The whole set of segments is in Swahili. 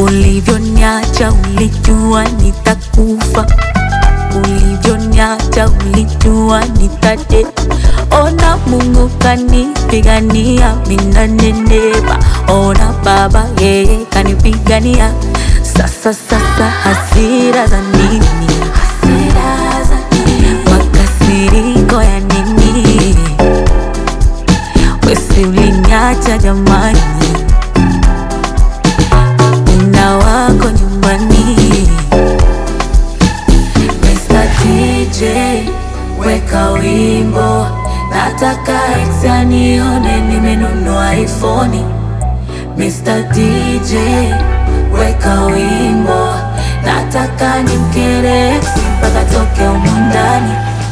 Ulivyoniacha ulijua nitakufa, ulivyoniacha ulijua nitate. Ona Mungu kanipigania, mina nenepa. Ona Baba yeye kanipigania. Sasa sasa hasira za nini? Hasira za nini? Makasiriko ya nini? Wesi uliniacha jamani, una wako nyumbani. Mr. DJ weka wimbo, nataka ex anione nimenunua iPhone. Mr. DJ weka wimbo, nataka nimkere ex mpaka toke humu ndani.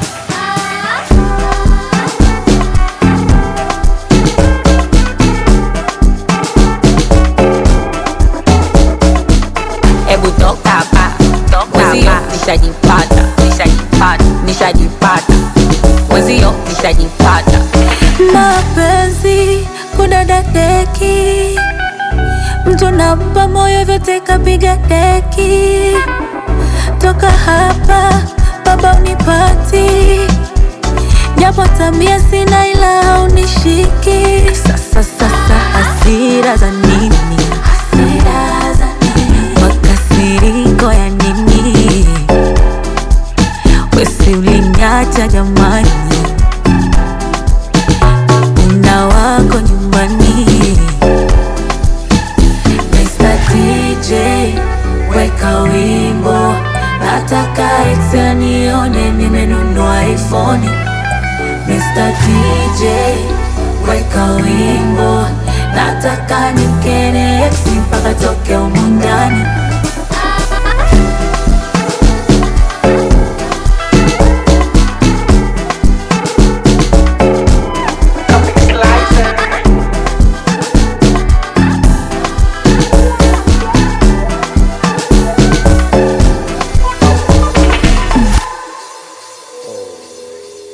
Hebu toka hapa, mwenzio nishajipata, nishajipata, nishajipata, mwenzio nishajipata. Mapenzi kudada deki, mtu nampa moyo vyote kapiga deki. Toka hapa baba unipati, japo tamia sina ila haunishiki. Sasa sasa hasira za nini? Hasira za nini? Makasiriko ya nini? Wesi uliniacha jamani una wako nyumbani. Mr. DJ weka wimbo, nataka ex anione nimenunua iPhone. Mr. DJ weka wimbo, nataka nimkene ex mpaka toke humu ndani.